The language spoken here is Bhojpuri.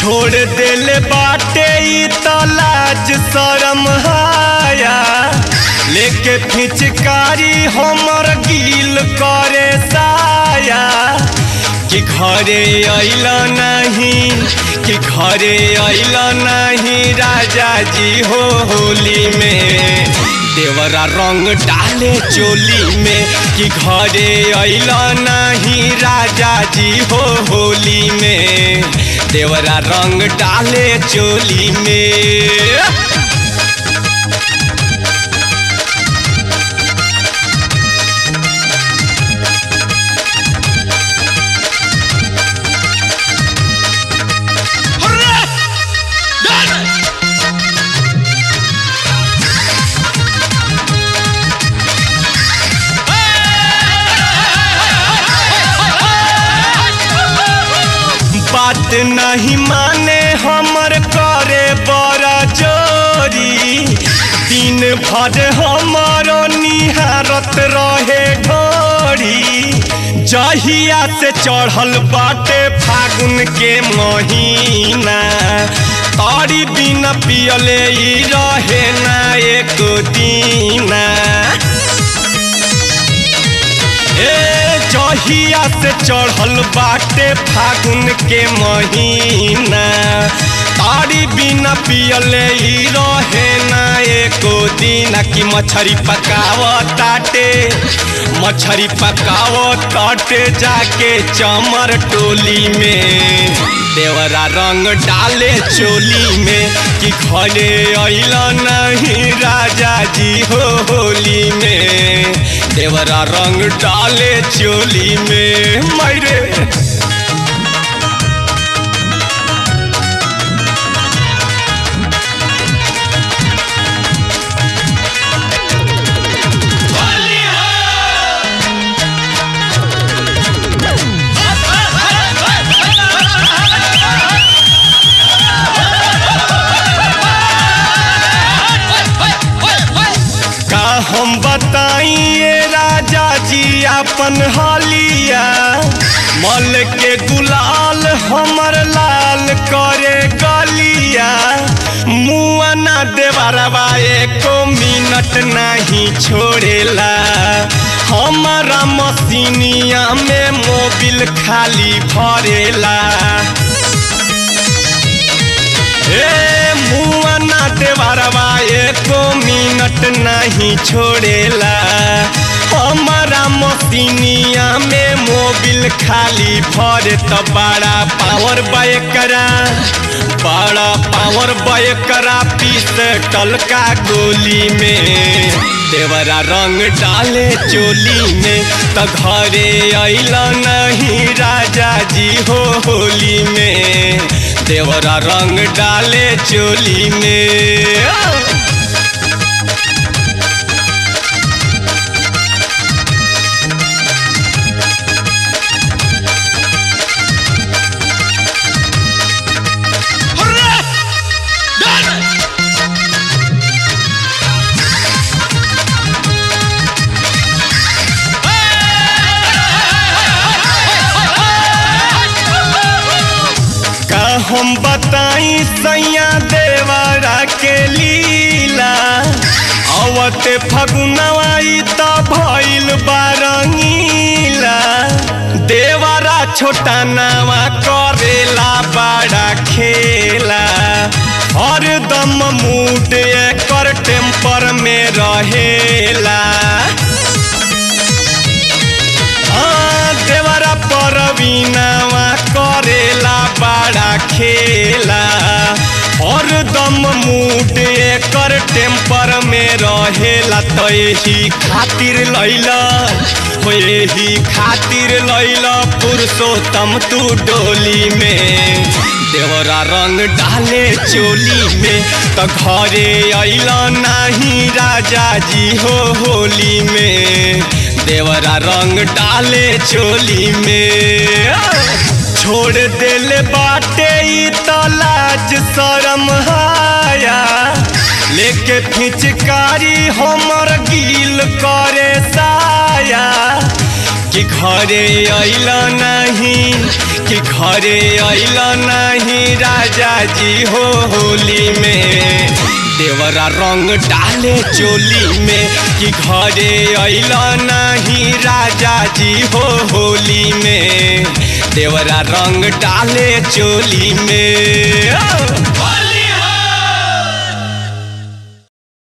छोड़ दिल बाटे ई त लाज शरम हाया लेके फिचकारी हमर गील करे साया कि घरे अइल नहीं कि घरे अइल नहीं राजा जी हो होली में देवरा रंग डाले चोली में कि घरे अइल नहीं राजा जी हो होली में देवरा रंग डाले चोली में बात नहीं माने हमर करे बड़ा जोरी दिन भर हमर निहारत रहे ढोरी जहिया से चढ़ल बाटे फागुन के महीना तारी बिना पियले ई रहे ना एक दीना ए जहिया से चढ़ल बाटे फागुन के महीना तारी बिना पियले ही रहे ना एको दिन कि मछरी पकाव ताटे मछरी पकाव ताटे जाके चमर टोली में देवरा रंग डाले चोली में कि घरे अइल नहीं राजा जी हो होली में देवरा रंग डाले चोली में मैरे का हम बताइए राजा जी अपन हालिया मल के गुलाल हमर लाल करे गलिया मुआ ना देवरवा एको मिनट नहीं छोड़ेला हमारा मसीनिया में मोबिल खाली भरेला ए मुआ ना देवरवा एको मिनट नहीं छोड़ेला हमारा मसीनिया में मोबिल खाली भरे तो बड़ा पावर बैकरा बड़ा पावर बैकरा पीस टलका गोली में देवरा रंग डाले चोली में तो घरे अइल नहीं राजा जी हो होली में देवरा रंग डाले चोली में का हम बताई सैया देवरा के लीला अवते फगुनवाई त भइल बारंगीला देवरा छोटा नावा करेला बड़ा खेला हरदम मूड एकर टेम्पर में रहेला हाँ, देवरा परवीनावा करेला बड़ा खेला हरदम मूड एकर टेम्पर में रहेला तो यही खातिर लैला हो यही खातिर लैला पुरुषोत्तम तू डोली में देवरा रंग डाले चोली में तो घरे अइल नहीं राजा जी हो होली में देवरा रंग डाले चोली में छोड़ दिल बाटे ई त लाज शरम हाया लेके फिचकारी हमर गील करे साया कि घरे अइल नहीं कि घरे अइल नहीं राजा जी हो होली में देवरा रंग डाले चोली में कि घरे अइल नहीं राजा जी हो होली में देवरा रंग डाले चोली में